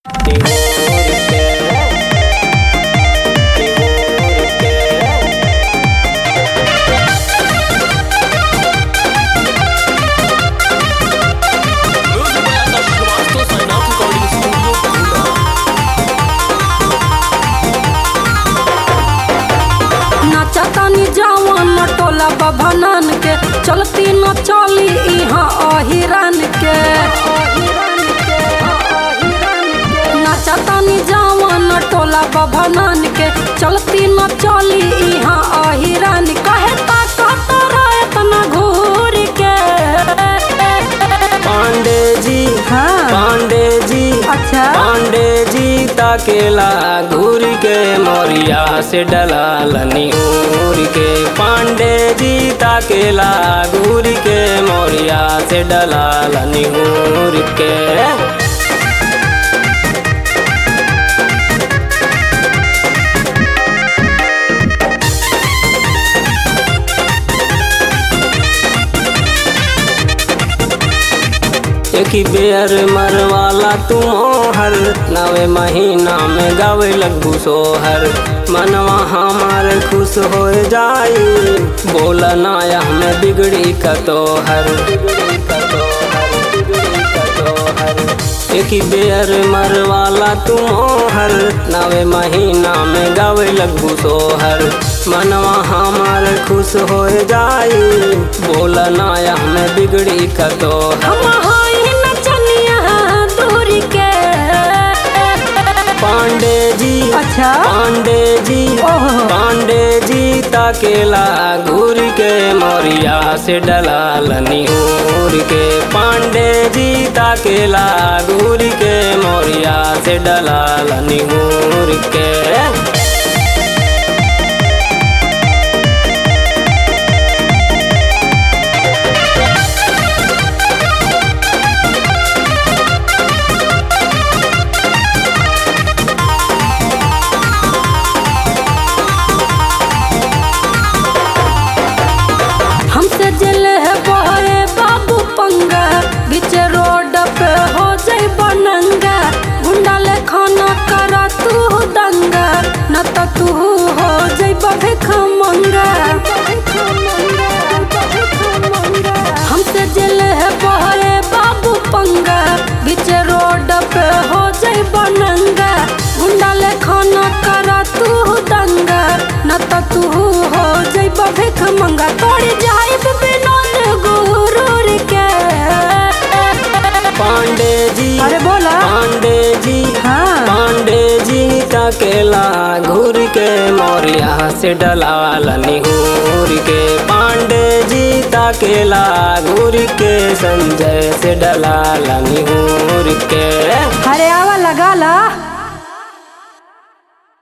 नाचतानी जवान टोला बभनन के चलती न चली इहाँ अहिरन के नाचतानी जवान टोला बभनन के चलती न चली इहाँ अहिरन कहे ताकत रहे तना घूर के पांडे जी हाँ। पांडे जी अच्छा पांडे जी ताकेला घूर के मोरिया से डलालनी उर के पांडे जी ताकेला घूर के मोरिया से डलालनी उर के एक ही बेर मरवाला तुम हर नवे महीना में गावे लगू सोहर मनवा हमार खुश हो जाई बोला नाया में बिगड़ी का तोहर बिगड़ी का तोहर बिगड़ी का तोहर एक ही बेर मरवाला तुम हर नवे महीना में गावे लगू सोहर मनवा हमार खुश हो जाई बोला नाया में बिगड़ी का तोहर हम हाई नचनिया दूर के पांडे जी अच्छा पांडे जी ओहो। पांडे जी ताकेला घूर के मोरिया से डलालनी उर के पांडे जी ताकेला घूर के मोरिया से डलालनी उर के हमसे जल है बहे बाबू पंगा बीच रोड पे हो जाई बनंगा गुंडा ले खाना करा तू दंगा न तो तू हो जाई भिख मंगा हमसे जल है बहे बाबू पंगा बीच रोड पे हो जाई बनंगा गुंडा ले खाना करा तू दंगा न तो तू हो जाई भिख मंगा तोड़ जाई विनोद गुरूर के पांडे जी अरे बोला पांडे जी हाँ। पांडे जी ताकेला घूर के मोरिया से डलालनी घूर के पांडे जी ताकेला घूर के संजय से डलालनी घूर के अरे आवा लगा ला